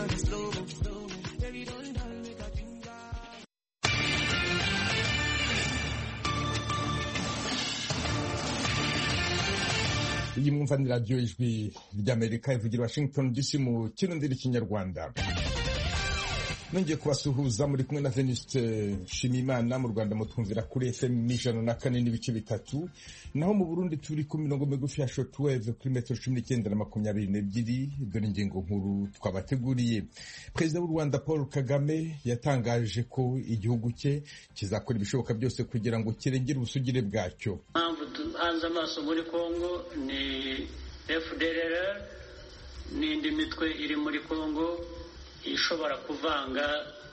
on the slow, slow. Baby, don't die, make a ginger. iyi mwumva ni radiyo ijwi ry'amerika ivugira washington dc mu kinondiri kinyarwanda nongeye kubasuhuza muri kumwe na venuste nshimiyimana mu rwanda mutwumvira kuri fm ijana na kane n'ibice bitatu naho mu burundi turi ku mirongo migufi ya shotweve kuri metero cumi n'icyenda na makumyabiri n'ebyiri dore ingingo nkuru twabateguriye perezida w'u rwanda paul kagame yatangaje ko igihugu cye kizakora ibishoboka byose kugira ngo kirengere ubusugire bwacyo impamvu duhanze amaso muri congo ni fdrr n'indi mitwe iri muri congo ishobora kuvanga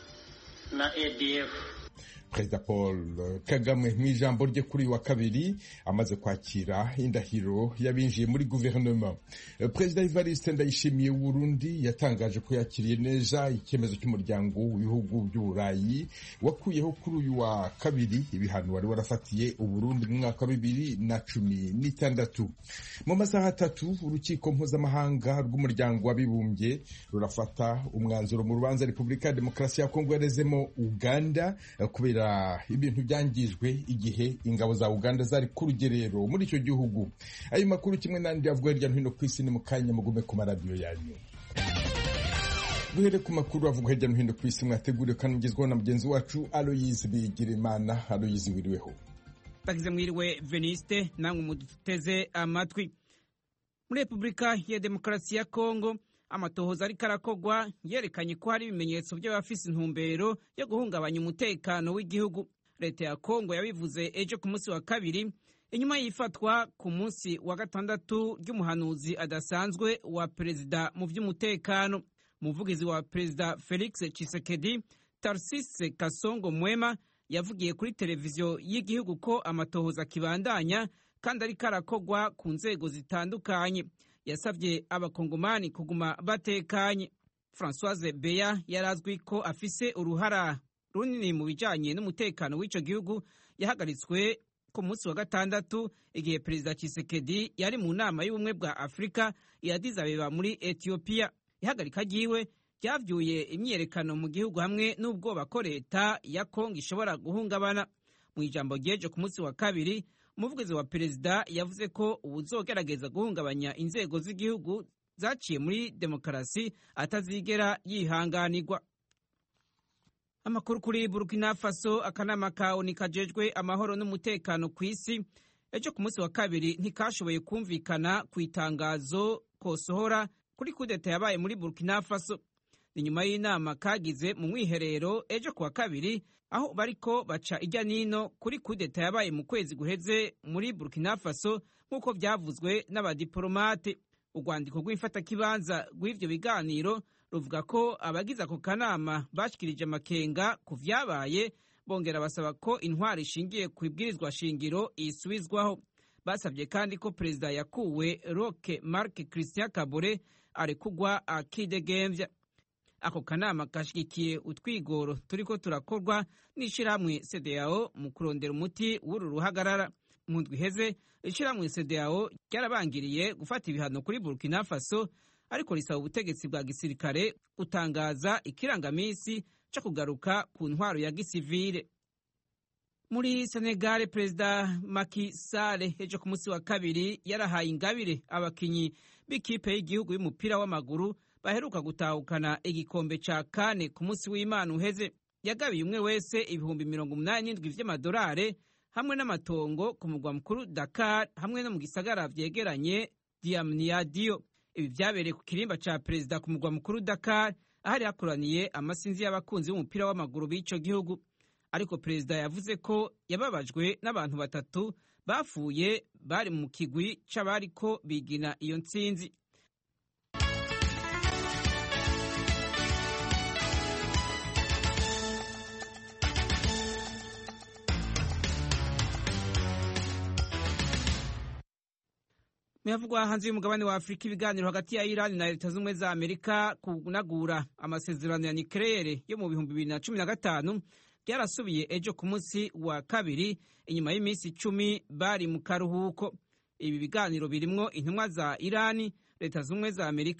na adf perezida paul kagame mu ijambo rye kuri uyu wa kabiri amaze kwakira indahiro y'abinjiye muri guverinoma perezida evariste ndayishimiye w'urundi yatangaje ko yakiriye neza icyemezo cy'umuryango w'ibihugu by'uburayi wakuyeho kuri uyu wa kabiri ibihano wari warafatiye uburundi mu mwaka wa bibiri na cumi n'itandatu mu masaha atatu urukiko mpuzamahanga rw'umuryango w'abibumbye rurafata umwanzuro mu rubanza repubulika ya demokarasi ya kongo yarezemo uganda kubera ibintu byangijwe igihe ingabo za uganda zari ku rugerero muri icyo gihugu ayo makuru kimwe n'andi avuga hirya no hino ku isi ni mu kanya mugume ku maradiyo yanyu duhere ku makuru avuga hirya no hino ku isi mwateguriwe kandi mugezweho na mugenzi wacu aloyizi bigirimana aloyizi wiriweho bagize mwiriwe veniste namwe muduteze amatwi muri repubulika ya demokarasi ya kongo amatohoza ariko arakogwa yerekanye ko hari ibimenyetso by'abafise intumbero yo guhungabanya umutekano w'igihugu leta ya kongo yabivuze ejo ku munsi wa kabiri inyuma y'ifatwa ku munsi wa gatandatu ry'umuhanuzi adasanzwe wa perezida mu by'umutekano umuvugizi wa perezida felix chisekedi tarsise kasongo mwema yavugiye kuri televiziyo y'igihugu ko amatohoza akibandanya kandi ariko arakogwa ku nzego zitandukanye yasabye abakongomani kuguma batekanye francoise beya yari azwi ko afise uruhara runini mu bijanye n'umutekano w'ico gihugu yahagaritswe ku munsi wa gatandatu igihe perezida Tshisekedi yari mu nama y'ubumwe bwa afurika ya Addis Abeba muri etiyopiya ihagarika ryiwe ryavyuye imyiyerekano mu gihugu hamwe n'ubwoba ko leta ya kongo ishobora guhungabana mu ijambo ryejo ku munsi wa kabiri umuvugizi wa perezida yavuze ko uwuzogerageza guhungabanya inzego z'igihugu zaciye muri demokarasi atazigera yihanganirwa amakuru kuri burkina faso akanama ka oni kajejwe amahoro n'umutekano ku isi ejo ku munsi wa kabiri ntikashoboye kumvikana ku itangazo kosohora kuri kudeta yabaye muri burkina faso ni nyuma y'inama kagize mu mwiherero ejo ku wa kabiri aho bariko baca ijya nino kuri kudeta yabaye mu kwezi guheze muri burkina faso nk'uko byavuzwe n'abadiporomate urwandiko rw'ifatakibanza rw'ivyo biganiro ruvuga ko abagize ako kanama bashikirije amakenga ku vyabaye bongera basaba ko intwari ishingiye ku ibwirizwa shingiro isubizwaho basabye kandi ko perezida yakuwe roke mark christian kabore arekugwa akidegemvya ako kanama kashigikiye utwigoro turiko turakorwa n'ishirahamwe CEDEAO mu kurondera umuti w'uru ruhagarara mu ndwi iheze ishirahamwe CEDEAO ryarabangiriye gufata ibihano kuri Burkina Faso ariko risaba ubutegetsi bwa gisirikare gutangaza ikirangamisi co kugaruka ku ntwaro ya gisivile muri Senegal perezida Macky Sall ejo ku munsi wa kabiri yarahaye ingabire abakinyi b'ikipe y'igihugu y'umupira w'amaguru baheruka gutahukana igikombe ca kane ku munsi w'imana uheze yagabiye umwe wese ibihumbi mirongo umunani n'indwi vy'amadolare hamwe n'amatongo ku mugwa mukuru dakar hamwe no mu gisagara vyegeranye diamniadio ibi vyabereye ku kirimba ca perezida ku mugwa mukuru dakar ahari hakoraniye amasinzi y'abakunzi b'umupira w'amaguru b'ico gihugu ariko perezida yavuze ko yababajwe n'abantu batatu bapfuye bari mu kigwi c'abariko bigina iyo ntsinzi Muyavugwa hanze y'umugabane wa Afurika ibiganiro hagati ya Iran na Leta z'ubumwe za Amerika kunagura amasezerano ya nucleaire yo mu bihumbi bibiri na cumi na gatanu byarasubiye ejo ku munsi wa kabiri inyuma y'iminsi icumi bari mu karuhuko ibi biganiro birimwo intumwa za Irani Leta z'ubumwe za Amerika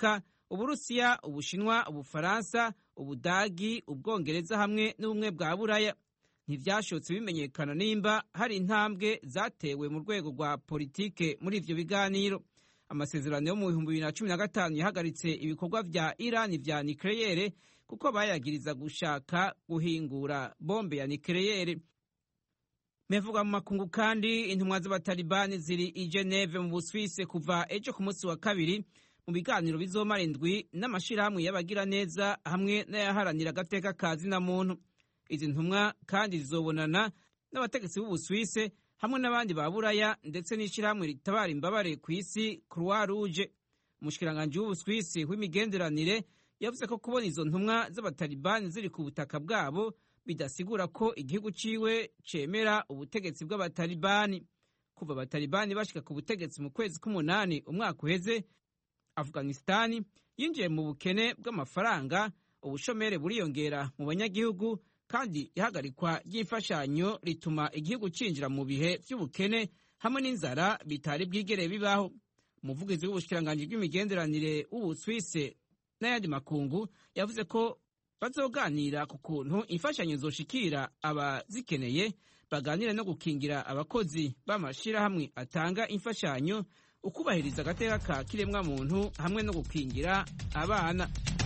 uburusiya ubushinwa ubufaransa ubudagi ubwongereza hamwe n'ubumwe bwa buraya ntibyashotse bimenyekana nimba hari intambwe zatewe mu rwego rwa politike muri ivyo biganiro amasezerano yo mu bihumbi bibiri na cumi na gatanu yahagaritse ibikorwa vya irani vya nikeleyere kuko bayagiriza gushaka guhingura bombe ya nikeleyere mevuga mu makungu kandi intumwa z'abatalibani ziri i geneve mu buswise kuva ejo ku munsi wa kabiri mu biganiro bizomara indwi n'amashirahamwe y'abagiraneza hamwe n'ayaharanira agateka ka zina muntu izi ntumwa kandi zizobonana n'abategetsi b'ubuswise hamwe n'abandi ba buraya ndetse n'ishyirahamwe ritabara imbabare ku isi croix rouge umushikiranganji w'ubuswisi w'imigenderanire yavuze ko kubona izo ntumwa z'abatalibani ziri ku butaka bwabo bidasigura ko igihugu ciwe cemera ubutegetsi bw'abatalibani kuva abatalibani bashika ku butegetsi mu kwezi k'umunani umwaka uheze afghanistani yinjiye mu bukene bw'amafaranga ubushomere buriyongera mu banyagihugu kandi ihagarikwa ry'imfashanyo rituma igihugu cinjira mu bihe vy'ubukene hamwe n'inzara bitari bwigere bibaho umuvugizi w'ubushikiranganji bw'imigenderanire w'ubuswise n'ayandi makungu yavuze ko bazoganira ku kuntu imfashanyo zoshikira abazikeneye baganira no gukingira abakozi b'amashirahamwe atanga imfashanyo ukubahiriza agateka ka kiremwa muntu hamwe no gukingira abana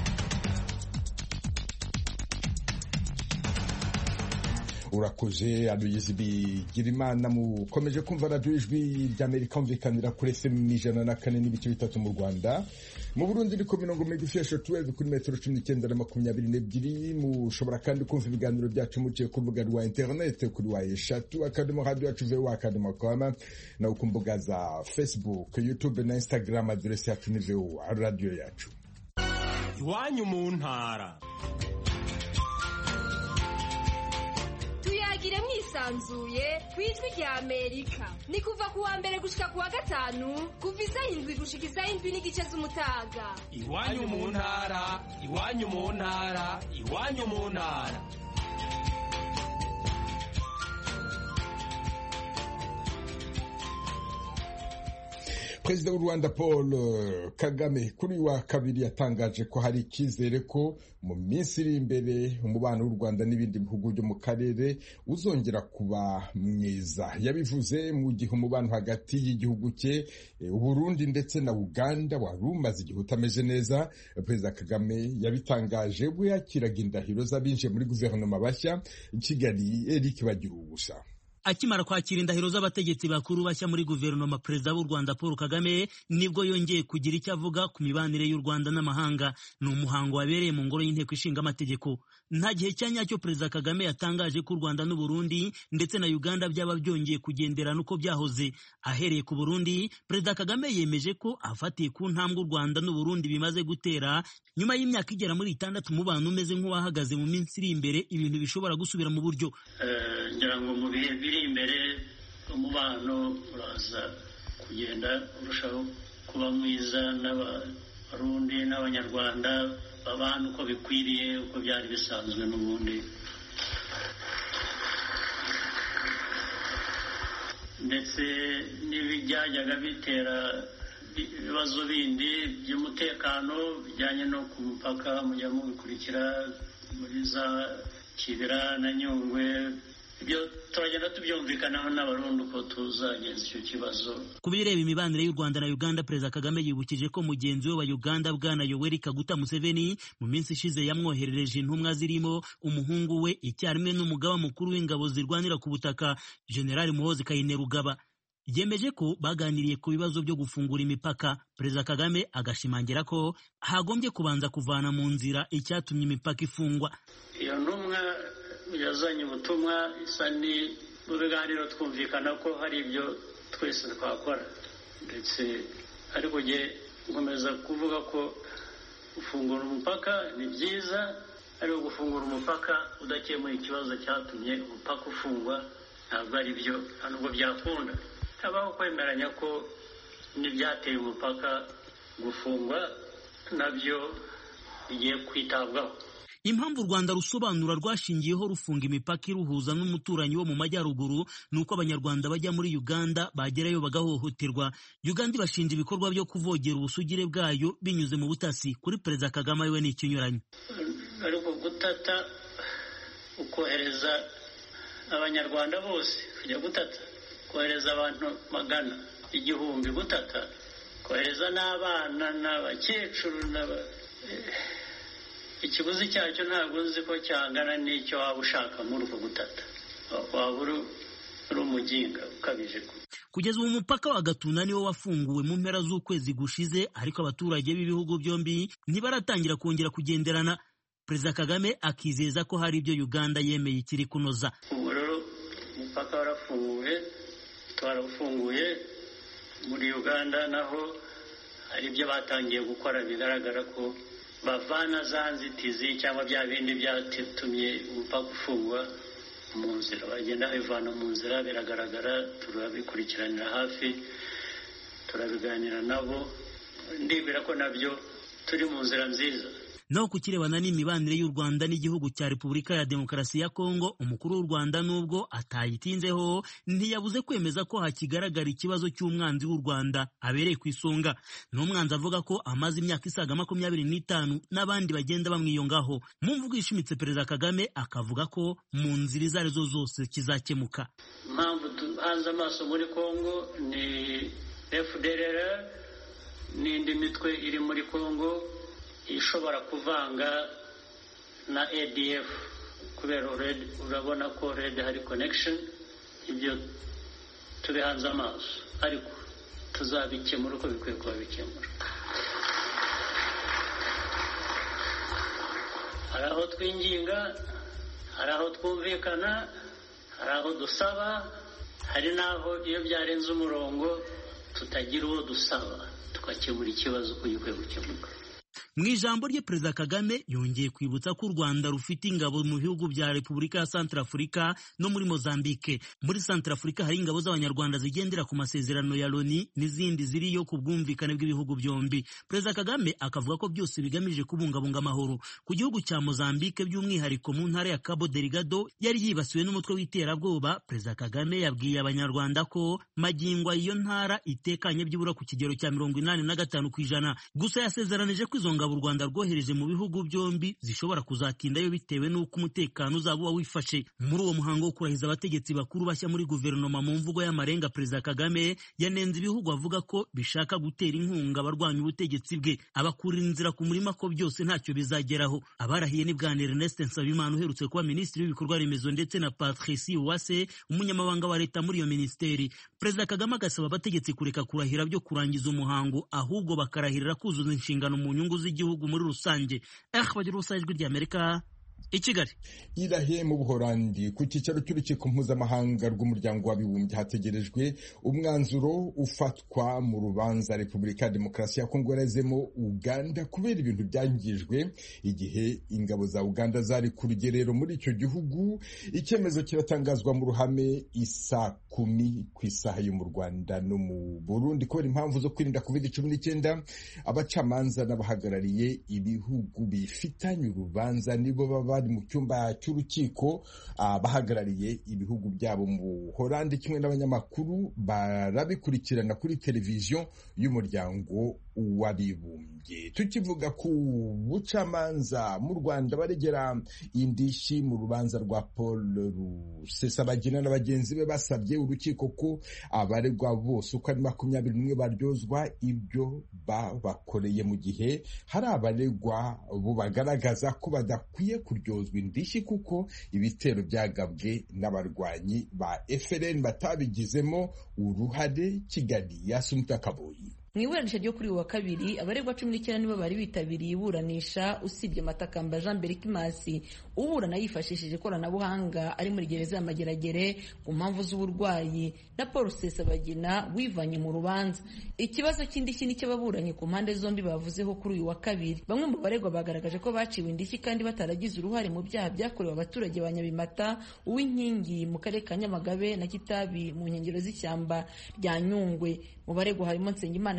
urakoze aduyizi bigira imana mukomeje kumva radiyo ijwi ry'amerika humvikanira kuri fm ijana na kane n'ibice bitatu mu rwanda mu burundi ni ku mirongo migufi ya shortwave kuri metero cumi n'icyenda na makumyabiri n'ebyiri mushobora kandi kumva ibiganiro byacu muciye ku rubuga rwa interinete kuri wa eshatu akadomo radiyo yacu vewa akadomo koma nawe ku mbuga za facebook youtube na instagram aderesi yacu ni vewa radiyo yacu iwanyu mu ntara tuyagire mwisanzuye ku ijwi rya amerika ni kuva ku wa mbere gushika ku wa gatanu kuva isaha indwi gushika isaha indwi n'igice z'umutaga iwanyu mu ntara iwanyu mu ntara iwanyu mu ntara perezida w'u rwanda paul kagame kuri uyu wa kabiri yatangaje ko hari icyizere ko mu minsi iri imbere umubano w'u rwanda n'ibindi bihugu byo mu karere uzongera kuba mwiza yabivuze mu gihe umubano hagati y'igihugu cye uburundi ndetse na uganda wari umaze igihe utameze neza perezida kagame yabitangaje ubwo yakiraga indahiro z'abinjiye muri guverinoma bashya kigali eric bagira ubusa akimara kwakira indahiro z'abategetsi bakuru bashya muri guverinoma perezida w'u rwanda paul kagame nibwo yongeye kugira icyo avuga ku mibanire y'u rwanda n'amahanga ni umuhango wabereye mu ngoro y'inteko ishinga amategeko nta gihe cya nyacyo perezida kagame yatangaje ko u rwanda n'u burundi ndetse na uganda byaba byongeye kugenderana uko byahoze ahereye ku burundi perezida kagame yemeje ko afatiye ku ntambwe u rwanda n'u burundi bimaze gutera nyuma y'imyaka igera muri itandatu umubano umeze nk'uwahagaze mu minsi iri imbere ibintu bishobora gusubira mu buryo ngira ngo mu bihe biri imbere umubano uraza kugenda urushaho kuba mwiza n'abarundi n'abanyarwanda babana uko bikwiriye uko byari bisanzwe n'ubundi ndetse n'ibyajyaga bitera ibibazo bindi by'umutekano bijyanye no ku mupaka mujya mubikurikira muri za kibira na nyungwe ibyo turagenda tubyumvikanaho n'abarundi uko tuzagenza icyo kibazo ku bireba imibanire y'u rwanda na uganda perezida kagame yibukije ko mugenzi we wa uganda bwana yoweri kaguta museveni mu minsi ishize yamwoherereje intumwa zirimo umuhungu we icyarimwe n'umugaba mukuru w'ingabo zirwanira ku butaka generali muhozi kainerugaba yemeje ko baganiriye ku bibazo byo gufungura imipaka perezida kagame agashimangira ko hagombye kubanza kuvana mu nzira icyatumye imipaka ifungwa iyo ntumwa yazanye ubutumwa isa ni mu biganiro twumvikana ko hari ibyo twese twakora ndetse ariko njye nkomeza kuvuga ko gufungura umupaka ni byiza ariko gufungura umupaka udakemuye ikibazo cyatumye umupaka ufungwa ntabwo ari byo nta nubwo byakunda habaho kwemeranya ko n'ibyateye umupaka gufungwa nabyo bigiye kwitabwaho impamvu u rwanda rusobanura rwashingiyeho rufunga imipaka iruhuza n'umuturanyi wo mu majyaruguru ni uko abanyarwanda bajya muri uganda bagerayo bagahohoterwa uganda ibashinja ibikorwa byo kuvogera ubusugire bwayo binyuze mu butasi kuri perezida kagame we ni ikinyuranye ariko gutata ukohereza abanyarwanda bose kujya gutata kohereza abantu magana igihumbi gutata kohereza n'abana n'abakecuru ikiguzi cyacyo ntabwo nzi ko cyangana n'icyo waba ushaka muri uko gutata waba uri umuginga ukabije kugeza ubu umupaka wa gatuna niwo wafunguwe mu mpera z'ukwezi gushize ariko abaturage b'ibihugu byombi ntibaratangira kongera kugenderana perezida kagame akizeza ko hari ibyo uganda yemeye ikiri kunoza ubu rero umupaka warafunguwe twarawufunguye muri uganda naho hari ibyo batangiye gukora bigaragara ko bavana za nzitizi cyangwa bya bindi byatumye umupaka ufungwa mu nzira bagenda babivana mu nzira biragaragara turabikurikiranira hafi turabiganira nabo ndibwira ko nabyo turi mu nzira nziza naho ku kirebana n'imibanire y'u Rwanda n'igihugu cya Repubulika ya Demokarasi ya Kongo umukuru w'u Rwanda nubwo atayitinzeho ntiyabuze kwemeza ko hakigaragara ikibazo cy'umwanzi w'u Rwanda abereye ku isonga ni umwanzi avuga ko amaze imyaka isaga makumyabiri n'itanu n'abandi bagenda bamwiyongaho mu mvugo ishimitse perezida Kagame akavuga ko mu nzira izo arizo zose kizakemuka impamvu duhanze amaso muri Kongo ni FDLR n'indi mitwe iri muri Kongo ishobora kuvanga na ADF kubera urabona ko red hari connection ibyo tubihanze amaso ariko tuzabikemura uko bikwiye kuba bikemura hari aho twinginga hari aho twumvikana hari aho dusaba hari n'aho iyo byarenze umurongo tutagira uwo dusaba tugakemura ikibazo uko gikwiye gukemuka mu ijambo rye perezida kagame yongeye kwibutsa ko u rwanda rufite ingabo mu bihugu bya repubulika ya santarafurika no muri mozambike muri santarafurika hari ingabo z'abanyarwanda zigendera ku masezerano ya loni n'izindi ziriyo ku bwumvikane bw'ibihugu byombi perezida kagame akavuga ko byose bigamije kubungabunga amahoro ku gihugu cya mozambike by'umwihariko mu ntara ya cabo delgado yari yibasiwe n'umutwe w'iterabwoba perezida kagame yabwiye abanyarwanda ko magingwa iyo ntara itekanye byibura ku kigero cya mirongo inani na gatanu ku ijana gusa yasezeranije ko izo ngabo u Rwanda rwohereje mu bihugu byombi zishobora kuzatindayo bitewe n'uko umutekano uzaba uba wifashe muri uwo muhango wo kurahiza abategetsi bakuru bashya muri guverinoma mu mvugo y'amarenga perezida Kagame yanenze ibihugu avuga ko bishaka gutera inkunga abarwanya ubutegetsi bwe abakurira inzira ku murima ko byose ntacyo bizageraho abarahiye ni bwana Ernest Nsabimana uherutse kuba minisitiri w'ibikorwa remezo ndetse na Patricie Uwase umunyamabanga wa leta muri iyo minisiteri perezida Kagame agasaba abategetsi kureka kurahira byo kurangiza umuhango ahubwo bakarahirira kuzuza inshingano mu nyungu z'igihugu muri rusange eh bagira ubusa ijwi ry'Amerika i Kigali irahe mu buhorandi ku cyicaro cy'urukiko mpuzamahanga rw'umuryango w'abibumbye hategerejwe umwanzuro ufatwa mu rubanza repubulika ya demokarasi ya kongo yarazemo uganda kubera ibintu byangijwe igihe ingabo za uganda zari ku rugerero muri icyo gihugu icyemezo kiratangazwa mu ruhame isa kumi ku isaha yo mu rwanda no mu burundi kubera impamvu zo kwirinda covid cumi n'icyenda abacamanza n'abahagarariye ibihugu bifitanye urubanza nibo baba bari mu cyumba cy'urukiko abahagarariye ibihugu byabo mu Buholandi kimwe n'abanyamakuru barabikurikirana kuri televiziyo y'umuryango w'abibumbye tukivuga ku bucamanza mu Rwanda baregera indishyi mu rubanza rwa Paul Rusesabagina na bagenzi be basabye urukiko ko abaregwa bose uko ari makumyabiri n'umwe baryozwa ibyo babakoreye mu gihe hari abaregwa bo bagaragaza ko badakwiye kuryozwa indishyi kuko ibitero byagabwe n'abarwanyi ba FLN batabigizemo uruhare Kigali yasumta kaboyi mu iburanisha ryo kuri uyu wa kabiri abaregwa cumi n'icyenda nibo bari bitabiriye iburanisha usibye matakamba jean berikimasi uburana yifashishije ikoranabuhanga ari muri gereza ya mageragere ku mpamvu z'uburwayi na paul sesabagina wivanye mu rubanza ikibazo cy'indishyi n'icy'ababuranyi ku mpande zombi bavuzeho kuri uyu wa kabiri bamwe mu baregwa bagaragaje ko baciwe indishyi kandi bataragize uruhare mu byaha byakorewe abaturage ba nyabimata uw'inkingi mu karere ka nyamagabe na kitabi mu nkengero z'ishyamba rya nyungwe mu baregwa harimo nsengimana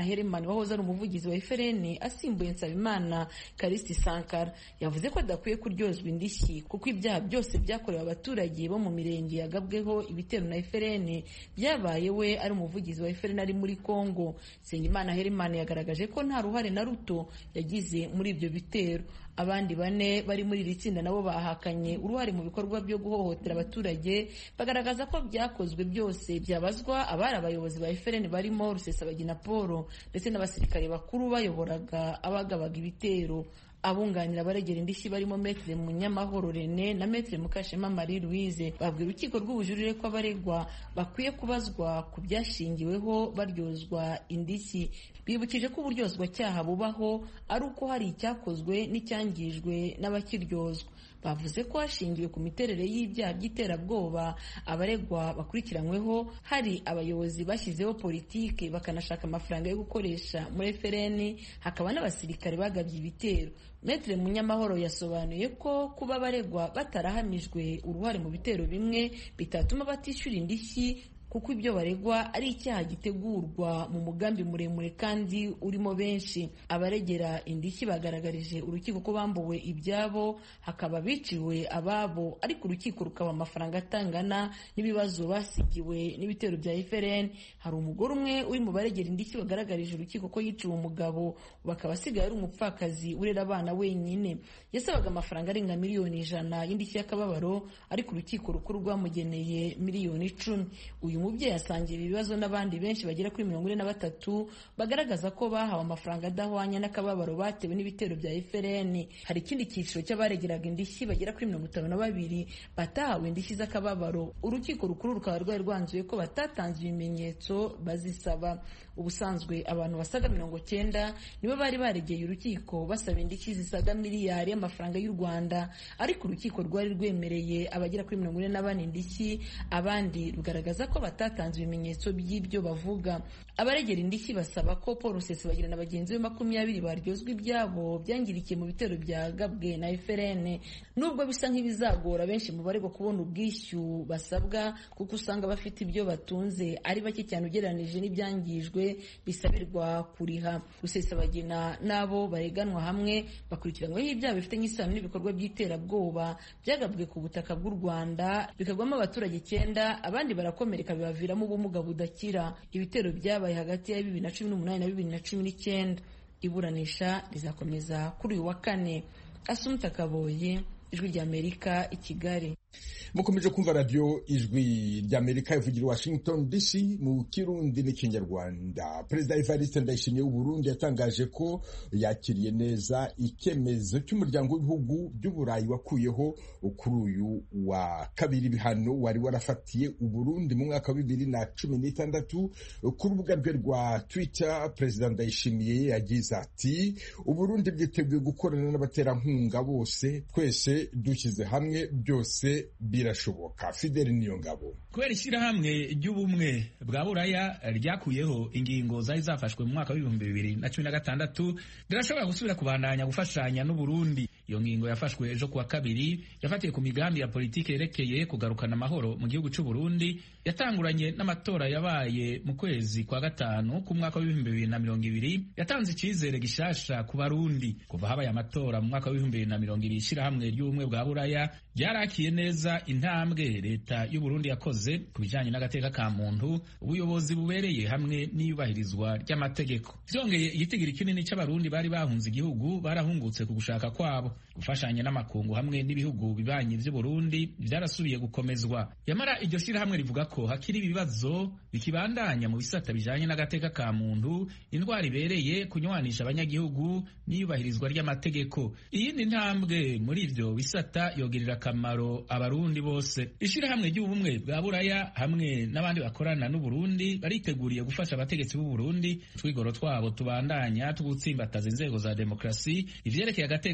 Herman wahoze ari umuvugizi wa FRN asimbuye Nsabimana Karisti Sankara yavuze ko adakwiye kuryozwa indishyi kuko ibyaha byose byakorewe abaturage bo mu mirenge yagabweho ibitero na FRN byabaye we ari umuvugizi wa FRN ari muri Congo Nsengimana Herman yagaragaje ko nta ruhare na ruto yagize muri ibyo bitero abandi bane bari muri iri tsinda nabo bahakanye uruhare mu bikorwa byo guhohotera abaturage bagaragaza ko byakozwe byose byabazwa abari abayobozi ba FRN barimo Rusesabagina Paul ndetse n'abasirikare bakuru bayoboraga abagabaga ibitero abunganira abaregera indishyi barimo Maître Munyamahoro René na Maître Mukashema Marie Louise babwira urukiko rw'ubujurire ko abaregwa bakwiye kubazwa ku byashingiweho baryozwa indishyi bibukije ko uburyozwacyaha bubaho ari uko hari icyakozwe n'icyangijwe n'abakiryozwa bavuze ko hashingiwe ku miterere y'ibyaha by'iterabwoba abaregwa bakurikiranyweho hari abayobozi bashyizeho politiki bakanashaka amafaranga yo gukoresha muri FRN hakaba n'abasirikare bagabye ibitero Maître Munyamahoro yasobanuye ko kuba abaregwa batarahamijwe uruhare mu bitero bimwe bitatuma batishyura indishyi kuko ibyo baregwa ari icyaha gitegurwa mu mugambi muremure kandi urimo benshi abaregera indishyi bagaragarije urukiko ko bambuwe ibyabo hakaba biciwe ababo ariko urukiko rukaba amafaranga atangana n'ibibazo basigiwe n'ibitero bya FRN hari umugore umwe uri mu baregera indishyi bagaragarije urukiko ko yiciwe umugabo bakaba asigaye ari umupfakazi urera abana wenyine yasabaga amafaranga arenga miliyoni ijana y'indishyi y'akababaro ariko urukiko rukuru rwamugeneye miliyoni icumi uyu mubyeyi asangira ibibazo n'abandi benshi bagera kuri mirongo ine na batatu bagaragaza ko bahawe amafaranga adahwanya n'akababaro batewe n'ibitero bya FRN hari ikindi cyiciro cy'abaregeraga indishyi bagera kuri mirongo itanu na babiri batahawe indishyi z'akababaro urukiko rukuru rukaba rwari rwanzuye ko batatanze ibimenyetso bazisaba ubusanzwe abantu basaga mirongo cyenda nibo bari baregeye urukiko basaba indishyi zisaga miliyari y'amafaranga y'u Rwanda ariko urukiko rwari rwemereye abagera kuri mirongo ine na bane indishyi abandi rugaragaza ko batatanze ibimenyetso by'ibyo bavuga abaregera indishyi basaba ko Paul Rusesabagina na bagenzi be makumyabiri baryozwa ibyabo byangirikiye mu bitero byagabwe na FRN nubwo bisa nk'ibizagora benshi mu baregwa kubona ubwishyu basabwa kuko usanga bafite ibyo batunze ari bake cyane ugereranije n'ibyangijwe bisabirwa kuriha Rusesabagina n'abo bareganwa hamwe bakurikiranyweho ibyaha bifitanye isano n'ibikorwa by'iterabwoba byagabwe ku butaka bw'u Rwanda bikagwamo abaturage icyenda abandi barakomereka bibaviramo ubumuga budakira ibitero byabaye hagati ya bibiri na cumi n'umunani na bibiri na cumi n'icyenda iburanisha rizakomeza kuri uyu wa kane asumta kaboye ijwi ry'amerika i kigali mukomeje kumva radiyo ijwi ry'amerika ivugira washington dc mu kirundi n'ikinyarwanda perezida evariste ndayishimiye w'uburundi yatangaje ko yakiriye neza icyemezo cy'umuryango w'ibihugu by'uburayi wakuyeho kuri uyu wa kabiri ibihano wari warafatiye uburundi mu mwaka wa bibiri na cumi n'itandatu ku rubuga rwe rwa twitter perezida ndayishimiye yagize ati uburundi bwiteguye gukorana n'abaterankunga bose twese dushyize hamwe byose birashoboka fideli niyo ngabo kubera ishyirahamwe ry'ubumwe bwa buraya ryakuyeho ingingo zari zafashwe mu mwaka w'ibihumbi bibiri na cumi na gatandatu rirashobora gusubira kubandanya gufashanya n'uburundi iyo ngingo yafashwe ejo kuwa kabiri yafatiye ku migambi ya politiki yerekeye kugarukana amahoro mu gihugu cy'u Burundi yatanguranye n'amatora yabaye mu kwezi kwa gatanu k'umwaka w'ibihumbi bibiri na mirongo ibiri yatanze icyizere gishasha ku barundi kuva habaye amatora mu mwaka w'ibihumbi bibiri na mirongo ibiri ishyirahamwe ry'ubumwe bwa buraya ryarakiye neza intambwe leta y'u Burundi yakoze ku bijyanye n'agateka ka muntu ubuyobozi bubereye hamwe n'iyubahirizwa ry'amategeko byongeye igitigiri kinini cy'abarundi bari bahunze igihugu barahungutse ku gushaka kwabo gufashanya n'amakungu hamwe n'ibihugu bibanyi by'u Burundi byarasubiye gukomezwa yamara iryo shyirahamwe rivuga ko hakiri ibibazo bikibandanya mu bisata bijyanye n'agateka ka muntu indwara ibereye kunywanisha abanyagihugu n'iyubahirizwa ry'amategeko iyindi ntambwe muri ibyo bisata yogirira akamaro abarundi bose ishyirahamwe ry'ubumwe bwa buraya hamwe n'abandi bakorana n'uburundi bariteguriye gufasha abategetsi b'u Burundi twigoro twabo tubandanya tugutsimbataza inzego za demokarasi ivyerekeye agateka ka muntu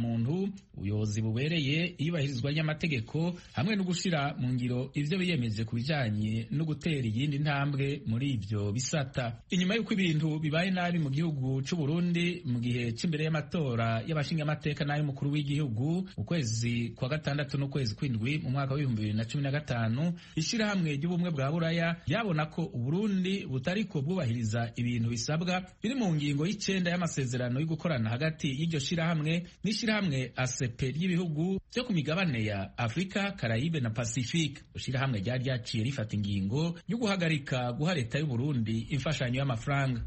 muntu ubuyobozi bubereye iyubahirizwa ry'amategeko hamwe no gushira mu ngiro ivyo biyemeje ku bijanye no gutera iyindi ntambwe muri ivyo bisata inyuma y'uko ibintu bibaye nabi mu gihugu c'u Burundi mu gihe c'imbere y'amatora y'abashingamateka n'ay'umukuru w'igihugu mu kwezi kwa gatandatu n'ukwezi kw'indwi mu mwaka w'ibihumbi bibiri na cumi na gatanu ishirahamwe ry'ubumwe bwa buraya ryabona ko uburundi butariko bwubahiriza ibintu bisabwa biri mu ngingo y'icenda y'amasezerano yo gukorana hagati y'iryo shirahamwe n'ishirahamwe ACP ry'ibihugu vyo ku migabane ya Afrika, Karayibe na Pacifique. Ishirahamwe ryari ryaciye rifata ingingo yo guhagarika guha leta y'u Burundi imfashanyo y'amafaranga.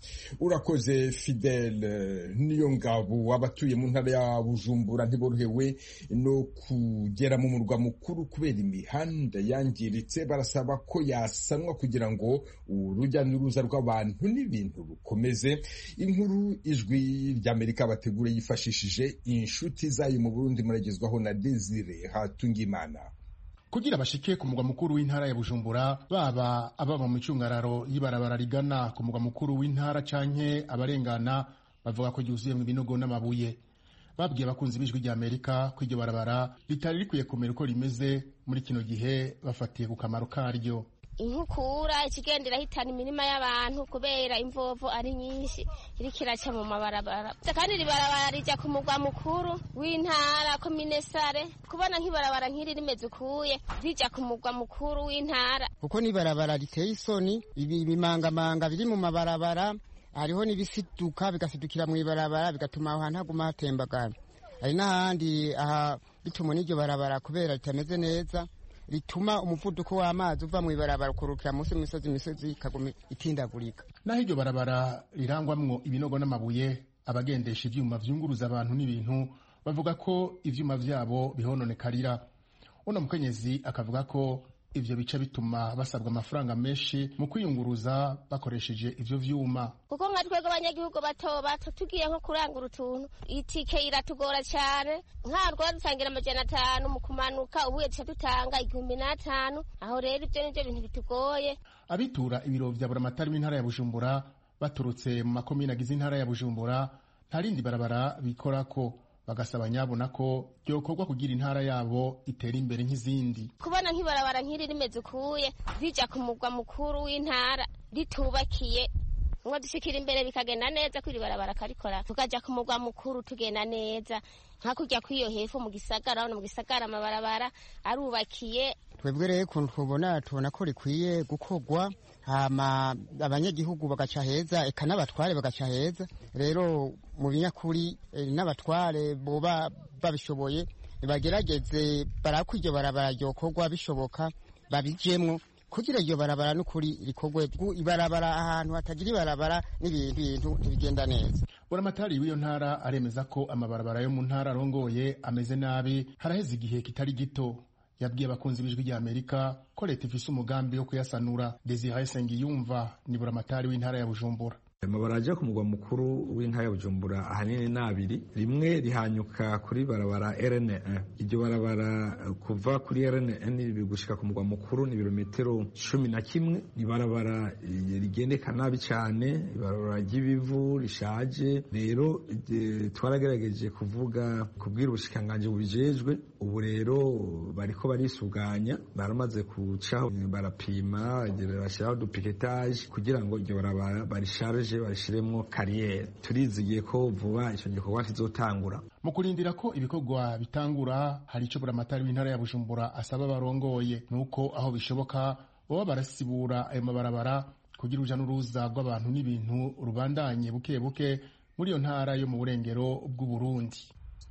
urakoze fidele niyo ngabo abatuye mu ntara ya bujumbura ntiborohewe no kugera mu murwa mukuru kubera imihanda yangiritse barasaba ko yasanwa kugira ngo urujya n'uruza rw'abantu n'ibintu rukomeze inkuru ijwi ry'amerika bategure yifashishije inshuti zayo mu burundi muragezwaho na desire hatungimana kugira bashike ku mugwa mukuru w'intara ya Bujumbura baba ababa mu micungararo y'ibarabara rigana ku mugwa mukuru w'intara canke abarengana bavuga ko ryuzuyemwo ibinogo n'amabuye babwiye abakunzi b'ijwi rya Amerika ko iryo barabara ritari rikwiye kumera uko rimeze muri kino gihe bafatiye ku kamaro karyo inkukura ikigenda irahitana imirima y'abantu kubera imvovo ari nyinshi iriko iraca mu mabarabara kandi iri barabara rija ku mugwa mukuru w'intara komine sare kubona nk'ibarabara nk'iri rimeze ukuye rija ku mugwa mukuru w'intara kuko n'ibarabara riteye isoni ibi bimangamanga biri mu mabarabara hariho n'ibisiduka bigasidukira mu ibarabara bigatuma aho hantu haguma hatembagara hari n'ahandi aha bituma n'iryo barabara kubera ritameze neza rituma umuvuduko w'amazi uva mu ibarabara ukurukira munsi y'imisozi imisozi ikaguma itindagurika naho iryo barabara rirangwamwo ibinogo n'amabuye abagendesha ivyuma vyunguruza abantu n'ibintu bavuga ko ivyuma vyabo bihononekarira uno mukenyezi akavuga ko ivyo bica bituma basabwa amafaranga menshi mu kwiyunguruza bakoresheje ivyo vyuma kuko nka twebwe abanyagihugu bato bato tugiye nko kurangura utuntu itike iratugora cyane nka twaba dutangira amajana atanu mu kumanuka ubuye duca dutanga igihumbi n'atanu aho rero ibyo nivyo bintu bitugoye abitura ibiro vya buramatari w'intara ya bujumbura baturutse mu makomine agize intara ya bujumbura nta rindi barabara bikorako bagasaba nyabona ko byokorwa kugira intara yabo itera imbere nk'izindi kubona nk'ibarabara nk'iri rimeze ukuye rija ku mugwa mukuru w'intara ritubakiye ngo dushikira imbere bikagenda neza ko iri barabara karikora tukaja ku mugwa mukuru tugenda neza nka kurya kw'iyo hepfo mu gisagara urabona mu gisagara amabarabara arubakiye twebwe rero ukuntu tubona tubona ko rikwiye gukorwa hama abanyagihugu bagaca heza eka n'abatware bagaca heza rero mu binyakuri n'abatware boba babishoboye bagerageze barako iryo barabara ryokorwa bishoboka babijemwo kugira iryo barabara n'ukuri rikorwe ibarabara ahantu hatagira ibarabara n'ibintu ntibigenda neza buramatari w'iyo ntara aremeza ko amabarabara yo mu ntara arongoye ameze nabi haraheze igihe kitari gito yabwiye abakunzi b'ijwi rya amerika ko leta ifise umugambi wo kuyasanura desire sengiyumva ni buramatari w'intara ya bujumbura amabara ajya ku mugwa mukuru w'intara ya bujumbura ahanini ni abiri rimwe rihanyuka kuri barabara rne iryo barabara kuva kuri rne gushika ku mugwa mukuru ni ibirometero cumi na kimwe ibarabara rigendeka nabi cyane ibarabara ry'ibivu rishaje rero twaragerageje kuvuga kubwira ubushikiranganji bubijejwe ubu rero bariko barisuganya baramaze kucaho barapima bashyiraho dupiketaje kugira ngo iryo barabara barisharije barishiremo kariyeri turizigiye ko vuba icyo gikorwa kizotangura mu kurindira ko ibikorwa bitangura hari icyo buramatari w'intara ya bujumbura asaba barongoye nuko aho bishoboka baba barasibura ayo mabarabara kugira uruja n'uruza rw'abantu n'ibintu rubandanye buke buke muri iyo ntara yo mu burengero bw'uburundi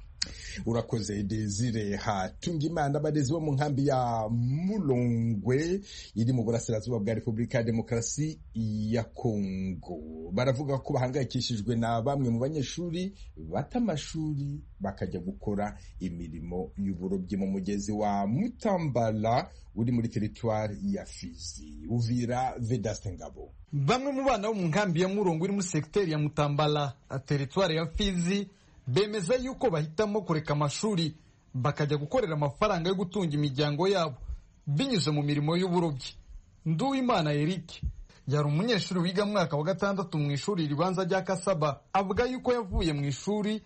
urakoze desire hatunga imana abarezi bo mu nkambi ya mulongwe iri mu burasirazuba bwa repubulika ya demokarasi ya kongo baravuga ko bahangayikishijwe na bamwe mu banyeshuri bata amashuri bakajya gukora imirimo y'uburobyi mu mugezi wa mutambala uri muri teritwari ya fizi uvira vedaste ngabo bamwe mu bana bo mu nkambi ya murongo iri muri segiteri ya mutambala teritwari ya fizi bemeza yuko bahitamo kureka amashuri bakajya gukorera amafaranga yo gutunga imiryango yabo binyuze mu mirimo y'uburobyi nduwimana eric yari umunyeshuri wiga mu mwaka wa gatandatu mu ishuri ribanza rya kasaba avuga yuko yavuye mu ishuri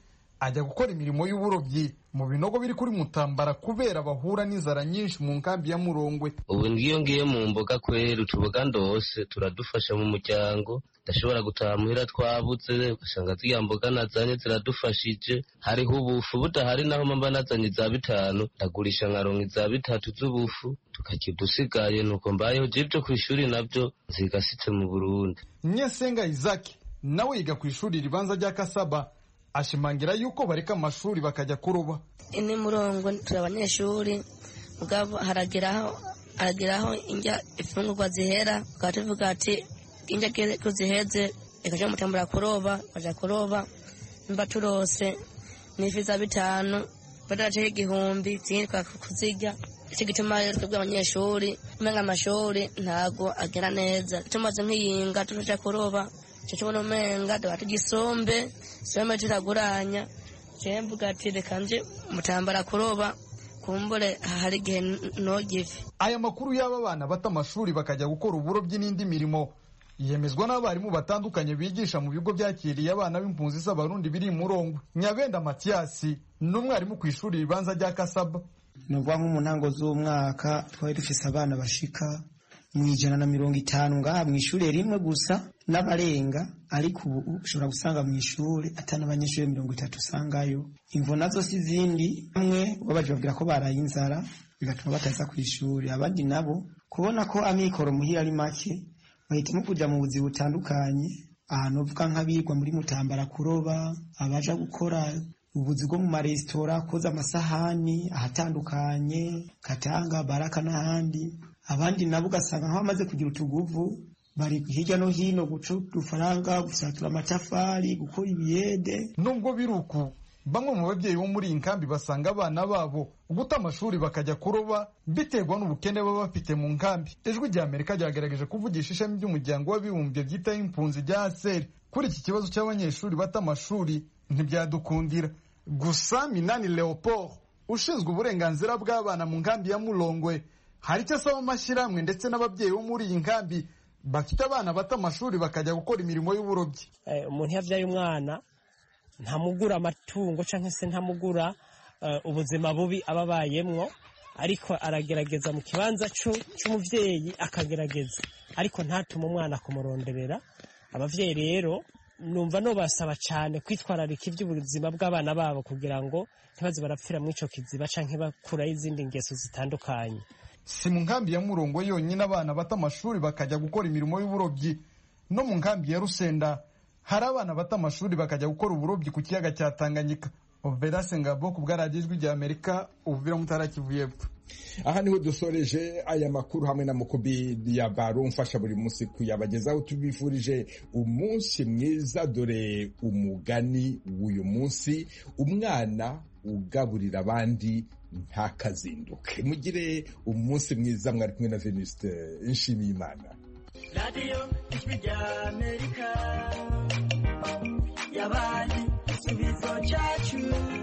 ajya gukora imirimo y'uburobyi mu binogo biri kuri mutambara kubera bahura n'inzara nyinshi mu nkambi ya murongwe ubu ngiyo ngiye mu mboga kwera utuboga ndose turadufasha mu muryango ndashobora gutaha muhira twabuze ugasanga ziriya mboga nazanye ziradufashije hariho ubufu budahari naho mba nazanye za bitanu ndagurisha nkaronka iza bitatu z'ubufu tukarya udusigaye nuko mbayeho jibyo ku ishuri nabyo nzigasitse mu burundi nyesenga izaki nawe yiga ku ishuri ribanza rya kasaba ashimangira yuko bareka amashuri bakajya kuroba ini murongo turi abanyeshuri mugabo harageraho harageraho injya ifungurwa zihera tukaba tuvuga ati injya ko ziheze ikaja mutambura kuroba baja kuroba mba turose n'ifi za bitanu badaraceho igihumbi zindi kuzirya icyo gituma rero twebwe abanyeshuri umenga amashuri ntago agera neza tumaze nk'iyinga tuja kuroba icyo tubona umenga tuba tugisombe sombe tutaguranya jewe mvuga ati reka nje mutambara kuroba kumbure hari igihe nogive aya makuru y'aba bana bata amashuri bakajya gukora uburobyi n'indi mirimo yemezwa n'abarimu batandukanye bigisha mu bigo byakiriye abana b'impunzi z'abarundi biri murongwe nyabenda matiyasi ni umwarimu ku ishuri ribanza rya kasaba ni ukuvuga nko mu ntango z'umwaka twari dufise abana bashika mu ijana na mirongo itanu ngaha mu ishuri rimwe gusa n'abarenga ariko ubu ushobora gusanga mu ishuri atari n'abanyeshuri mirongo itatu usangayo imvo nazo si izindi bamwe babaje babwira ko baraye inzara bigatuma bataza ku ishuri abandi nabo kubona ko amikoro muhira ari make bahitamo kujya mu buzi butandukanye ahantu uvuga nk'abigwa muri mutambara kuroba abaja gukora ubuzi bwo mu maresitora koza amasahani ahatandukanye katanga baraka n'ahandi abandi nabo ugasanga nk'abamaze kugira utuguvu bari hirya no hino guca udufaranga gusatura amatafari gukora ibiyede nubwo biri uku bamwe mu babyeyi bo muri iyi nkambi basanga abana babo guta amashuri bakajya kuroba biterwa n'ubukene baba bafite mu nkambi ijwi rya amerika ryagerageje kuvugisha ishami ry'umuryango w'abibumbye byitaho impunzi rya aseri kuri iki kibazo cy'abanyeshuri bata amashuri ntibyadukundira gusa minani leopold ushinzwe uburenganzira bw'abana mu nkambi ya murongwe hari icyo asaba amashyirahamwe ndetse n'ababyeyi bo muri iyi nkambi bafite abana bata amashuri bakajya gukora imirimo y'uburobyi umuntu iyo abyaye umwana ntamugura amatungo cyangwa se ntamugura ubuzima bubi aba abayemwo ariko aragerageza mu kibanza cy'umubyeyi akagerageza ariko ntatume umwana kumuronderera ababyeyi rero numva nubasaba cyane kwitwararika iby'ubuzima bw'abana babo kugira ngo ntibaze barapfira muri icyo kiziba cyangwa bakuraho izindi ngeso zitandukanye si mu nkambi ya murongo yonyine abana bata amashuri bakajya gukora imirimo y'uburobyi no mu nkambi ya rusenda hari abana bata amashuri bakajya gukora uburobyi ku kiyaga cya tanganyika Verase Ngabo ku bwaradiyo ijwi rya Amerika ubuvira mutara Kivu y'Epfo aha niho dusoreje aya makuru hamwe na mukubi ya baro mfasha buri munsi kuyabagezaho tubifurije umunsi mwiza dore umugani w'uyu munsi umwana ugaburira abandi ntakazinduke mugire umunsi mwiza mwari kumwe na Venuste Nshimiyimana radiyo ijwi rya Amerika yabaye igisubizo cyacu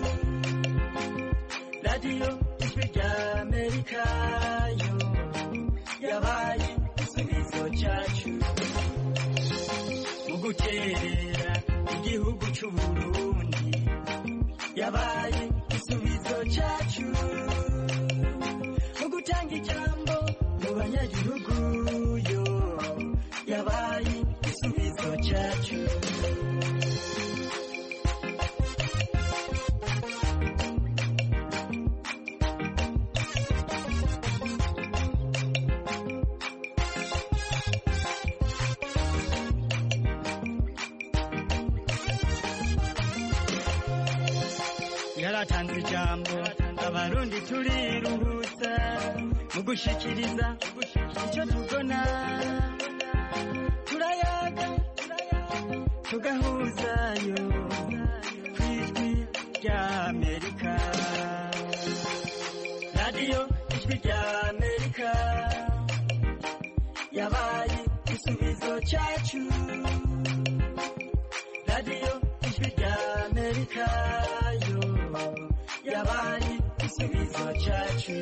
radiyo ijwi rya amerika yo yabaye igisubizo cyacu mu guterera igihugu cy'uburundi yabaye igisubizo cyacu mu gutanga ijambo mu banyagihugu yo yabaye igisubizo cyacu yaratanze ijambo abarundi turiruhutsa mu gushikiriza icyo tubona turayaga tugahuzayo ku ijwi rya amerika radiyo ijwi rya amerika yabaye igisubizo cyacu radiyo ijwi rya amerika yo yabaye igisubizo cyacu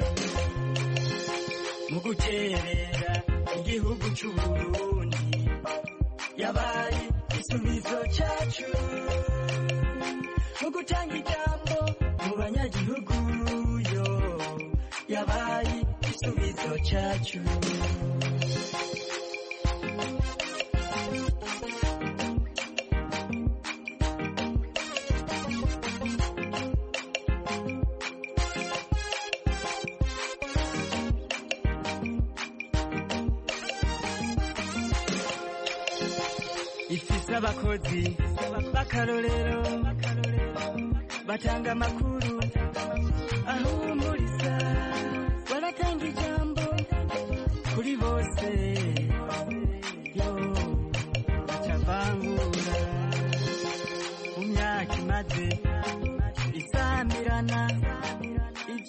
mu guterera igihugu cy'uburundi yabaye igisubizo cyacu mu gutanga ijambo mu banyagihugu yo yabaye igisubizo cyacu ifise abakozi b'akarorero batanga amakuru